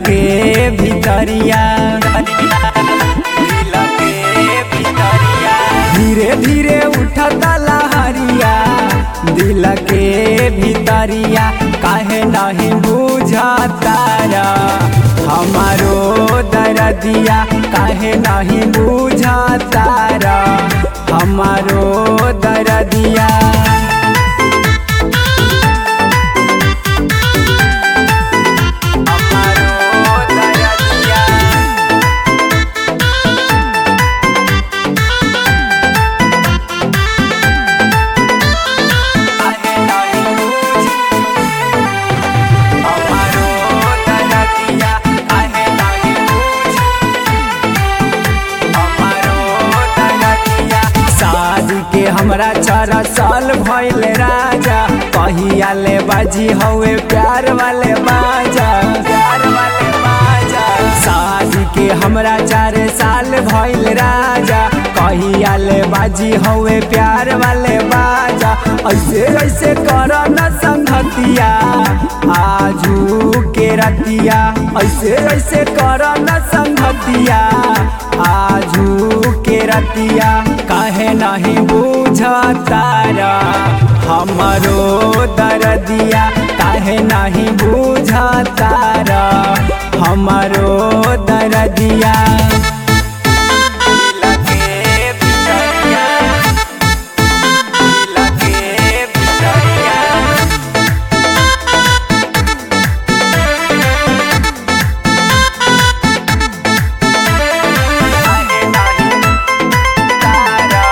के भितरिया दिल के भितरिया धीरे धीरे उठता लहरिया दिल के भितरिया काहे नहीं बुझता हमारो दरदिया काहे नहीं बुझता हमारो दरदिया हमारो दरदिया काहे नहीं बुझ हमारो दरदिया काहे नहीं बुझ हमारो दरदिया शादी के हमरा चार साल भइल राजा कहिया ले बाजी हवे प्यार वाले बाजा प्यार वाले बाजा शादी के हमरा चार साल भइल राजा कहिया ले बाजी हवे प्यार वाले बाजा ऐसे ऐसे कर न संगतिया आजू के रतिया ऐसे ऐसे कर न संगतिया आजू के रतिया काहे नहीं बुझतारा हमरो दरदिया काहे नहीं बुझतारा हमरो दरदिया दिल के भितरिया, दिल के भितरिया, काहे नहीं तारा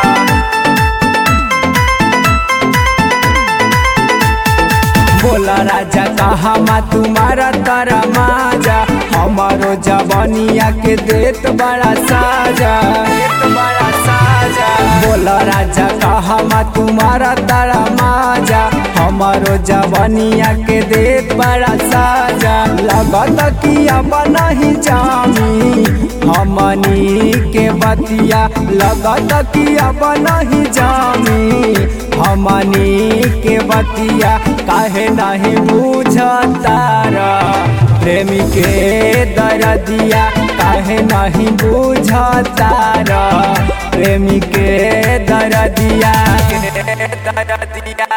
बोला राजा कहा मा तुम्हारा तारा माजा हमारो जवानिया के देत बड़ा साजा देत बड़ा साजा बोला राजा कहा मा तुम्हारा तारा माजा हमारो जवानिया के देत बड़ा साजा लगत कि अब नहीं जामी हमनी के बतिया लगत कि अब नहीं जामी हमनी के बतिया काहे नहीं बुझतारा प्रेमी के दरदिया काहे नहीं बुझतारा प्रेमी के दरदिया दरदिया